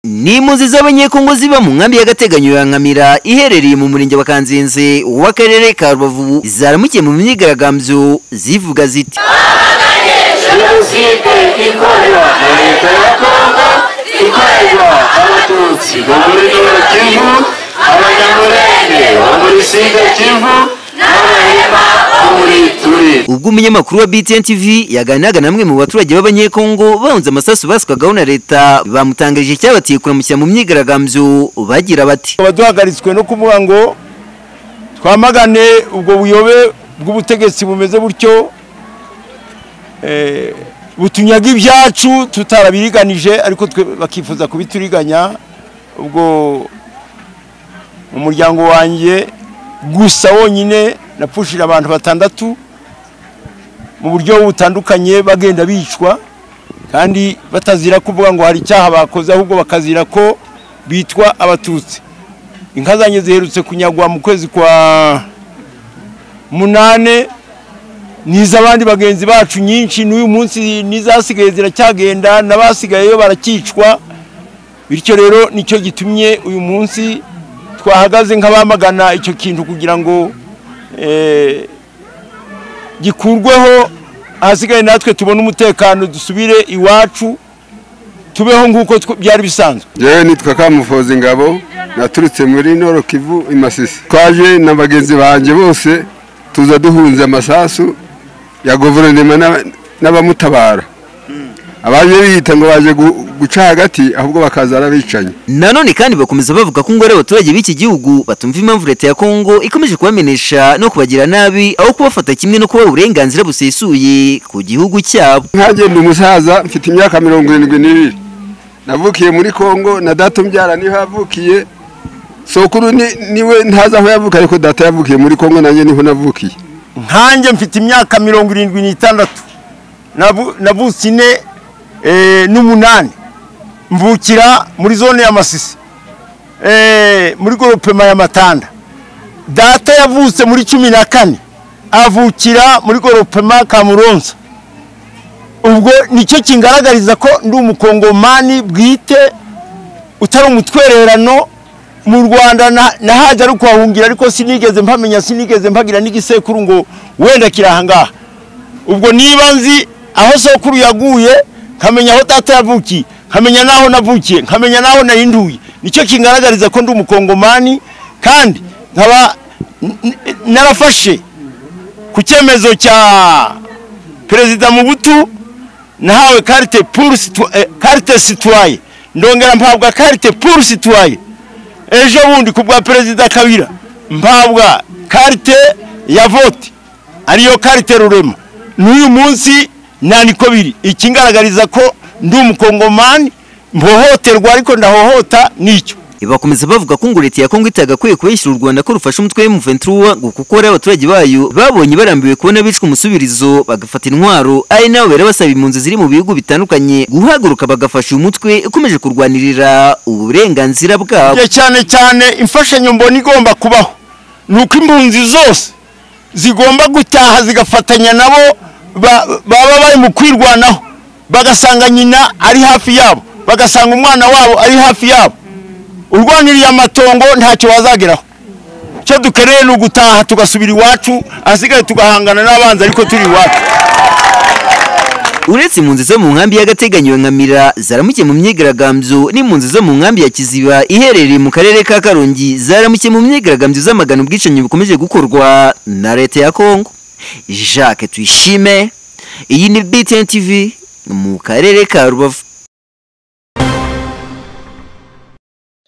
ni impunzi z'abanyekongo ziba mu nkambi y'agateganyo ya nkamira iherereye mu murenge wa kanzenze w'akarere ka rubavu zaramukiye mu myigaragambyo zivuga ziti jenoside ikorerwa na leta ya kongo ikorerwa abatutsi bo muri nora kivu abanyamurenge bo muri sida kivu n'abahima bo muri turi ubwo umunyamakuru wa BTN TV yaganiraga namwe mu baturage b'abanyekongo bahunze amasasu basukagaho na leta bamutangarije icyabateye kuramushyira mu myigaragambyo bagira bati tukaba duhagaritswe no kuvuga ngo twamagane ubwo buyobe bw'ubutegetsi bumeze butyo eh, butunyaga ibyacu tutarabiriganije ariko twe bakifuza kubituriganya ubwo mu muryango wanjye gusa wonyine napfushije abantu batandatu mu buryo butandukanye bagenda bicwa kandi batazira kuvuga ngo hari icyaha bakoze ahubwo bakazira ko bitwa abatutsi inka zanjye ziherutse kunyagwa mu kwezi kwa munane n'iz'abandi bagenzi bacu nyinshi n'uyu munsi n'izasigaye ziracyagenda n'abasigayeyo barakicwa bityo rero nicyo gitumye uyu munsi twahagaze nk'abamagana icyo kintu kugira ngo eh, gikurweho ahasigaye natwe tubone umutekano dusubire iwacu tubeho nk'uko tw- byari bisanzwe yewe nitwa kamufoza ingabo naturutse muri noro kivu i masisi twaje na bagenzi banjye bose tuza duhunze amasasu ya guverinoma n'aba- n'abamutabara abaje biyita ngo baje gu- guca hagati ahubwo bakaza ari abicanyi nanone kandi bakomeza bavuga ko ngo ari abaturage b'iki gihugu batumva impamvu leta ya kongo ikomeje kubamenesha no kubagira nabi aho kubafata kimwe no kubaha uburenganzira busesuye ku gihugu cyabo nkagenda umusaza mfite imyaka mirongo irindwi n'ibiri navukiye muri kongo na data umbyara niho yavukiye sokuru ni- niwe ntazi aho yavuka ariko data yavukiye muri kongo nanjye niho navukiye nkanjye mfite imyaka mirongo irindwi n'itandatu Navu- navutse ine eh, n'umunani mvukira muri zone ya masisi Eh, muri goropema ya matanda data yavutse muri cumi na kane avukira muri goropema kamuronza ubwo nicyo kingaragariza ko ndi umukongomani bwite utari umutwererano mu rwanda na- nahaje ari kuhahungira ariko sinigeze mpamenya sinigeze mpagira n'igisekuru ngo wenda kiri ahangaha ubwo niba nzi aho sokuru yaguye nkamenya aho data yavukiye nkamenya n'aho navukiye nkamenya n'aho nahinduye nicyo kingaragariza ko ndi umukongomani kandi nkaba n- n- narafashe ku cyemezo cya perezida mubutu nahawe karite puru situ- eh, karite situwaye ndongera mpabwa karite puru situwaye ejo bundi ku bwa perezida kabira mpabwa karite ya vote ariyo karite rurema n'uyu munsi nta niko biri ikingaragariza ko ndi umukongomani mpohoterwa ariko ndahohota nicyo bakomeza bavuga ko ngo leta ya kongo itagakwiye kubeshyira u rwanda ko rufasha umutwe wa M23 ngo kuko ari abaturage bayo babonye barambiwe kubona bicwa umusubirizo bagafata intwaro ari nabo bera basaba impunzi ziri mu bihugu bitandukanye guhaguruka bagafasha uyu mutwe ukomeje kurwanirira uburenganzira bwabo Ya cyane cyane imfashanyo mbona igomba kubaho ni uko impunzi zose zigomba gutaha zigafatanya nabo ba- baba bari mu kwirwanaho bagasanga nyina ari hafi yabo bagasanga umwana wabo ari hafi yabo urwaniriye amatongo ntacyo wazageraho icyo dukeneye ni ugutaha tugasubira iwacu ahasigaye tugahangana n'abanzi ariko turi iwacu uretse impunzi zo mu nkambi y'agateganyo ya nkamira zaramukiye mu myigaragambyo n'impunzi zo mu nkambi ya kiziba iherereye mu karere ka karongi zaramukiye mu myigaragambyo z'amagana ubwicanyi bukomeje gukorwa na leta ya kongo jacques tuyishime iyi ni btn tv mu karere ka rubavu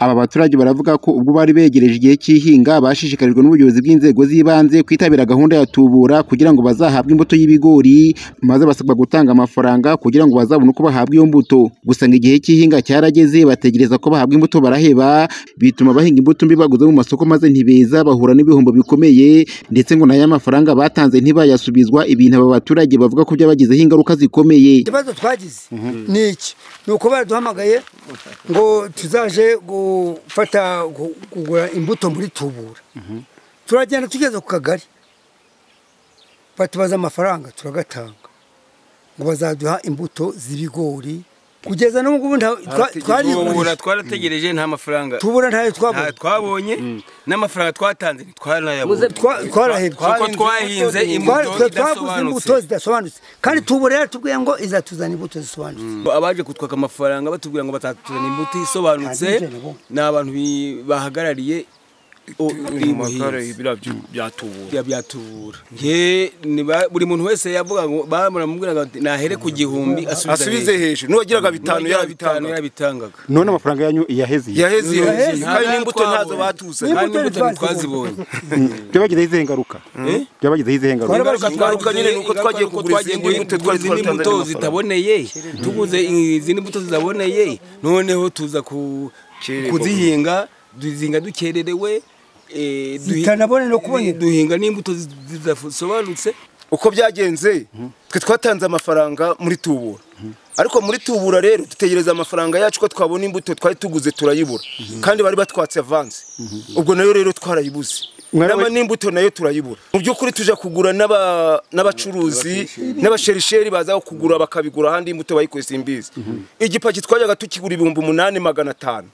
Aba baturage baravuga ko ubwo bari begereje igihe cy'ihinga bashishikarijwe n'ubuyobozi bw'inzego z'ibanze kwitabira gahunda ya tubura kugira ngo bazahabwe imbuto y'ibigori maze basabwa gutanga amafaranga kugira ngo bazabone uko bahabwa iyo mbuto gusa ngo igihe cy'ihinga cyarageze bategereza ko bahabwa imbuto baraheba bituma bahinga imbuto mbi baguze mu masoko maze ntibeza bahura n'ibihombo bikomeye ndetse ngo n'aya mafaranga batanze ntibayasubizwa ibintu aba baturage bavuga ko byabagizeho ingaruka zikomeye ikibazo twagize ni iki ni uko baraduhamagaye ngo tuzaje gufata gu- kugura imbuto muri tubura turagenda tugeze ku kagari batubaza amafaranga turagatanga ngo bazaduha imbuto z'ibigori kugeza n'ubu ngubu nta- twa- tubura twarigurije twarategereje nta mafaranga tubura ntayo nta twabonye twabonye n'amafaranga twatanze ntitwarayabonye Twa- twarahebye kuko twahinze imbuto Twa- twaguze imbuto idasobanutse zidasobanutse kandi tubura yaratubwiye ngo izatuzana imbuto zisobanutse abaje kutwaka amafaranga batubwira ngo batatuzana imbuto isobanutse Nta bwigenge bo. ni abantu bi- bahagarariye o- ubuhinzi. bya byatubura nge ni ba- buri muntu wese yavuga ngo baramubwiraga bati nahere ku gihumbi asubize hejuru n'uwagiraga bitanu bitanu yarabitangaga yarabitangaga none amafaranga yanyu yaheze yaheze iyo Yaheze. nzu. kandi n'imbuto ntazo Twabonye. batuzanye kandi N'imbuto imbuto ntitwazibonye. ntitwazibonye byabagizeho izihe ngaruka byabagizeho izihe ngaruka Ingaruka Ingaruka nyine ni uko ingaruka twagiye ni uko kugura twagiye izindi mbuto twari kugura izindi twaratanze mbuto n'amafaranga. zitaboneye tuguze izindi mbuto zitaboneye noneho tuza ku Kererwa. kuzihinga duzinga dukererewe eh, duhi- Zitanabone no kubonera. duhinga n'imbuto zi- zidasobanutse uko byagenze twe twatanze amafaranga muri tubura ariko muri tubura rero dutegereza amafaranga yacu ko twabona imbuto twari tuguze turayibura kandi bari batwatse avanze ubwo nayo rero twarayibuze Mwari- Nama n'imbuto nayo turayibura mu by'ukuri tujya kugura n'aba- n'abacuruzi n'abasherisheri baza kugura bakabigura ahandi imbuto bayikoze imbizi igipaki twajyaga tukigura ibihumbi umunani magana atanu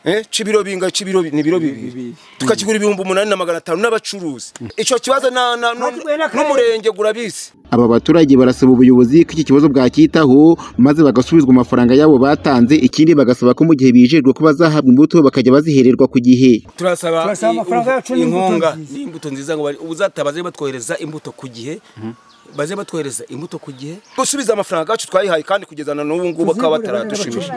Eh, c'ibiro binga c'ibiro bi- ni biro bibiri tukakigura ibihumbi umunani na magana atanu n'abacuruzi ico kibazo na- na- nu- Natwe n'akarere. n'umurenge gurabizi aba baturage barasaba ubuyobozi ko iki kibazo bwacyitaho maze bagasubizwa amafaranga yabo batanze ikindi bagasaba ko mu gihe bijejwe ko bazahabwa imbuto bakajya bazihererwa ku gihe turasaba Turasaba amafaranga i- yacu n'imbuto inkunga nziza. n'imbuto nziza ngo bari- ubuzataha baze batwohereza imbuto ku gihe baze batwohereza imbuto ku gihe gusubiza amafaranga yacu twayihaye kandi kugeza na n'ubu ngubu bakaba bataradushimije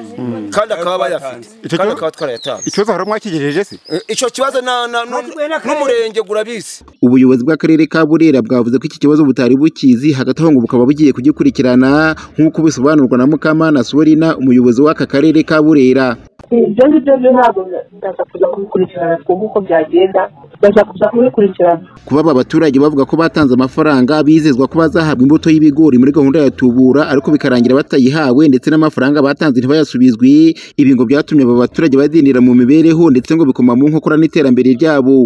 kandi akaba bayafite kandi Icyo kibazo- akaba twarayatanze ikibazo hari mwakigejeje se Eh, ico kibazo na- na- nu- Natwe n'akarere. n'umurenge gurabizi ubuyobozi bw'akarere ka burera bwavuze ko iki kibazo butari bukizi hagati aho ngo bukaba bugiye kugikurikirana nk'uko bisobanurwa na mukamana sorina umuyobozi w'aka karere ka burera ibyo ngibyo byo ntabwo baza kuza kubikurikirana twumva uko byagenda baza kuza kubikurikirana kuba aba baturage bavuga ko batanze amafaranga bizezwa ko bazahabwa imbuto y'ibigori muri gahunda ya tubura ariko bikarangira batayihawe ndetse n'amafaranga batanze ntibayasubizwe ibi ngo byatumye aba baturage badindira mu mibereho ndetse ngo bikoma mu nkokora n'iterambere ryabo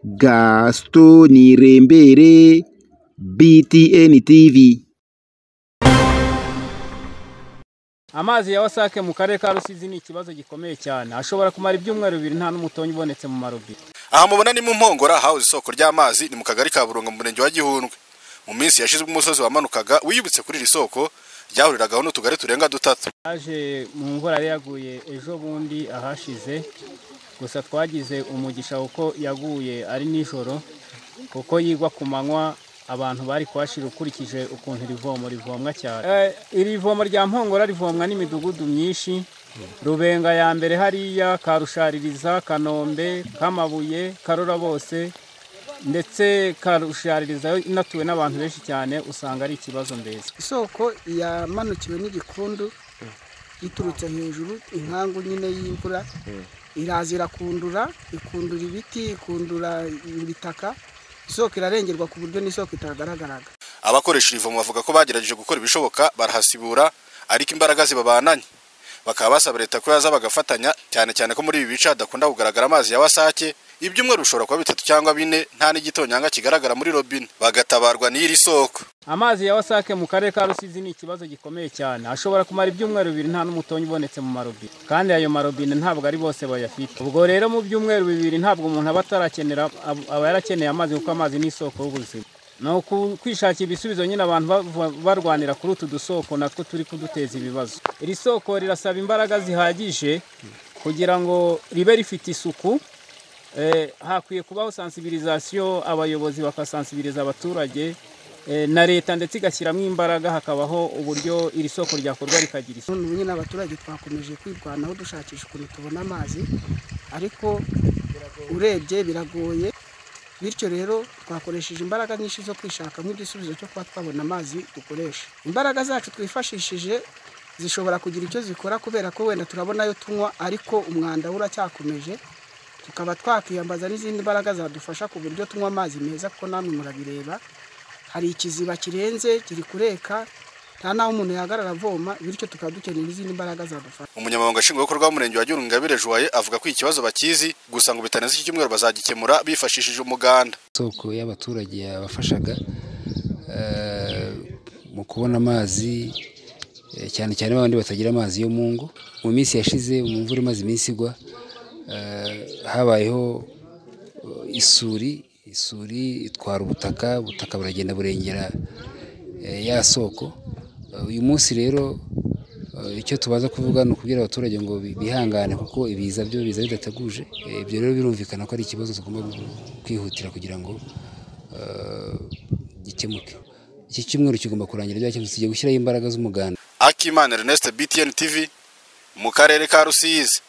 gasito nirembere btn tv Amazi ya wasake mu karere ka Rusizi ni ikibazo gikomeye cyane. Ashobora kumara ibyumweru bibiri nta n'umutonyi ubonetse mu marobine. aha mubona ni mu mpongora habuze isoko ry'amazi ni mu kagari ka burunga mu murenge wa gihundwe mu minsi yashize umusozi wamanukaga wiyubitse kuri iri soko ryahuriragaho n'utugari turenga dutatu Yaje mu mvura yari yaguye ejo bundi ahashize. Gusa twagize umugisha kuko yaguye ari nijoro kuko yigwa ku manywa abantu bari kuhashira ukurikije ukuntu iri vomo rivomwa cyane. Eh, iri vomo rya Mpongora rivomwa n'imidugudu myinshi. Rubenga ya mbere hariya, Karushaririza, Kanombe, Kamabuye, Karora bose ndetse karushaririza inatuwe n'abantu benshi cyane usanga ari ikibazo mbese isoko yamanukiwe n'igikundu iturutse hejuru inkangu nyine y'imvura iraza irakundura ikundura ibiti ikundura ibitaka isoko irarengerwa ku buryo n'isoko itagaragaraga abakoresha iri vomo bavuga ko bagerageje gukora ibishoboka barahasibura ariko imbaraga zibabananye bakaba basaba leta ko yaza bagafatanya cyane cyane ko muri ibi bice hadakunda kugaragara amazi ya wasake ibyumweru bishobora kuba bitatu cyangwa bine nta n'igitonyanga kigaragara muri robine bagatabarwa n'iri soko amazi ya wasake mu karere ka rusizi ni ikibazo gikomeye cyane ashobora kumara ibyumweru bibiri nta n'umutonyi ubonetse mu marobine kandi ayo marobine ntabwo ari bose bayafite ubwo rero mu byumweru bibiri ntabwo umuntu aba atarakenera ab- aba yarakeneye amazi kuko amazi ni isoko y'ubuzima ni uku- kwishakira ibisubizo nyine abantu bava- barwanira kuri utu dusoko natwo turi kuduteza ibibazo iri soko rirasaba imbaraga zihagije kugira ngo ribe rifite isuku Eh, hakwiye kubaho sensibilisation abayobozi bakasensibiliza abaturage eh, na leta ndetse igashyiramo imbaraga hakabaho uburyo iri soko ryakorwa rikagira isuku none ubu nyine abaturage twakomeje kwirwanaho dushakisha ukuntu tubona amazi ariko urebye biragoye bityo rero twakoresheje imbaraga nyinshi zo kwishaka nk'igisubizo cyo kuba twabona amazi dukoresha imbaraga zacu twifashishije zishobora kugira icyo zikora kubera ko wenda turabona ayo tunywa ariko umwanda wo uracyakomeje tukaba twakwiyambaza n'izindi mbaraga zadufasha ku buryo tunywa amazi meza kuko namwe murabireba hari ikiziba kirenze kiri kureka nta n'aho umuntu yahagarara avoma bityo tukaba dukeneye izindi mbaraga zadufasha umunyamabanga nshingwabikorwa w'umurenge wa Gihundwe Ingabire Joye avuga ko ikibazo bakizi gusa ngo bitarenze iki cyumweru bazagikemura bifashishije umuganda isoko y'abaturage yabafashaga eh, mu kubona amazi Eh, cyane cyane babandi batagira amazi yo mu ngo mu minsi yashize mu mvura imaze iminsi igwa eh, habayeho eh, isuri isuri itwara ubutaka ubutaka buragenda burengera eh, ya soko Eh, uyu munsi rero eh, icyo tubaza kuvuga ni ukubwira abaturage ngo bi- bihangane kuko ibiza byo biza bidateguje Eh, ibyo rero birumvikana ko ari ikibazo tugomba gu- kwihutira kugira ngo eh, gikemuke iki cyumweru kigomba kurangira byakemutse tugiye gushyiraho imbaraga z'umuganda akimana ernest btn tv mu karere ka rusizi